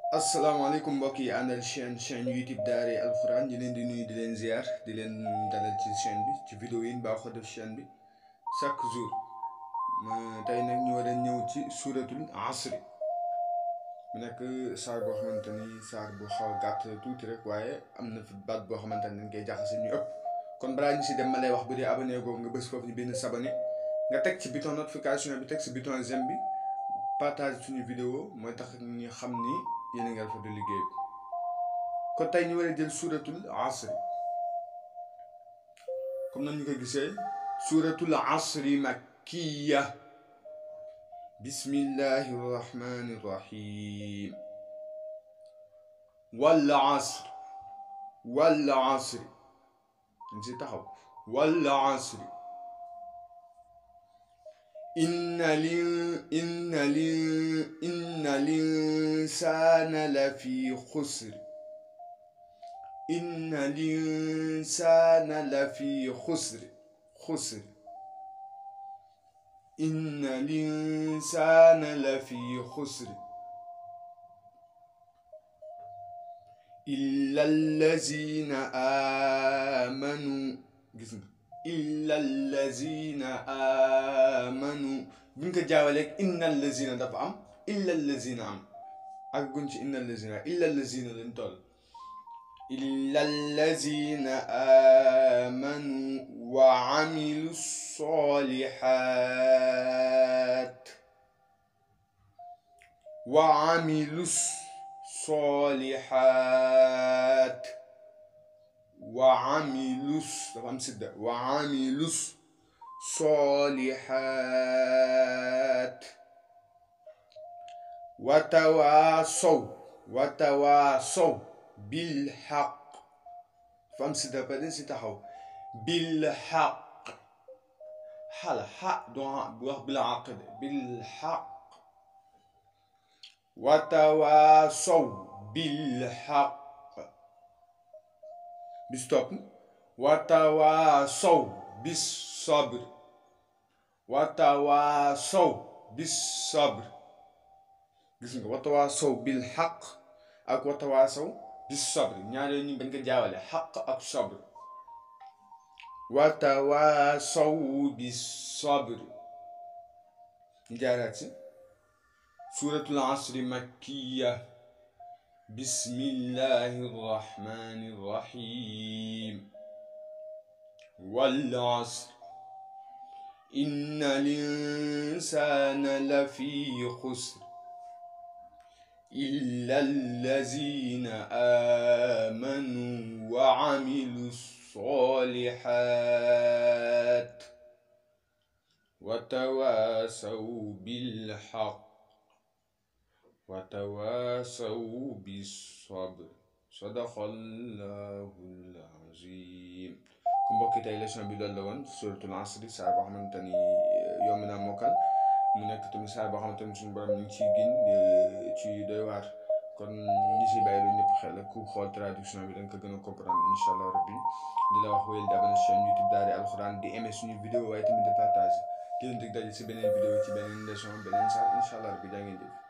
asalaamaaleykum mbokk yi àndal chaîne chaîne YouTube Daara alxuraan ñu leen di nuyu di leen ziar di leen dalal ci chaîne bi ci vidéo yi baaxoo def chaîne bi chaque jour tey nag ñu war a ñëw ci suuratul asri mu nekk saar boo xamante ni saar bu xaw a gàtt tuuti rek waaye am na fi baat boo xamante ni dañ koy jaxase ñu ëpp kon balaa ñu si dem ma lay wax bu dee abonné googu nga bës foofu ñu bind s'abonner nga teg ci bouton notification bi teg ci bouton j'aime bi partage suñu vidéo mooy tax ñu xam ni yéen a ngi rafetlu liggéey bi kon tey ñu war a jël suuratul asri comme nañu ko gisee suuratul asri makkiya bismillahi rahmani rahim wal asr wal asri dañ si taxaw wal asri inna lin inna lin inna linsaana la fi xusr inna linsaana la fi xusr xusr inna linsaana la fi xusr illa allazina amanu gis nga illa allazina amanu bu ñu ko jaawaleeg inna allazina dafa am illa allazina am ak gun ci inna allazina illa allazina lañ toll illa allazina amanu wa amilu solihat wa amilu solihat wa amilus dafa am sidda wa amilus solihat watawaasow watawaasow bil xaq dafa am sidda ba den si taxaw bil xaq xala xa doo bu wax bil xaq de bil xaq watawaasow bil xaq bis topp watawaasow bis sabr watawaasow bis sabr gis nga watawaasow bil xaq ak watawaasow bis sabr ñaar yooyu ñu bañ ko jaawale xaq ak sabr watawaasow bis sabr ñu jaaraat si suuratul asri makkiya bismillahi rahmani rahim wal asr inna linsana lafi xusr illa allazina amanu wa amilu solihat wa tawasaw bilxaq watawaasaw bisabr sadaqallahul azim ku mbokki tey leçon bi loolu la woon suratul asri saar boo xamante ni yomb naa mokkal mu nekk tamit saar boo xamante ni suñu borom ñu ngi ciy gin ci doy waar kon ñi si bàyyi lu ñëpp xel ku xool traduction bi da nga ko gën a comprendre incha allah rabbi di la wax wéyal di abonné chaîne YouTube Daara alxuraan di aimer suñu vidéo waaye tamit di partager di leen dig daje si beneen vidéo ci beneen leçon beneen saar incha allah rabbi jaa ngeen jëf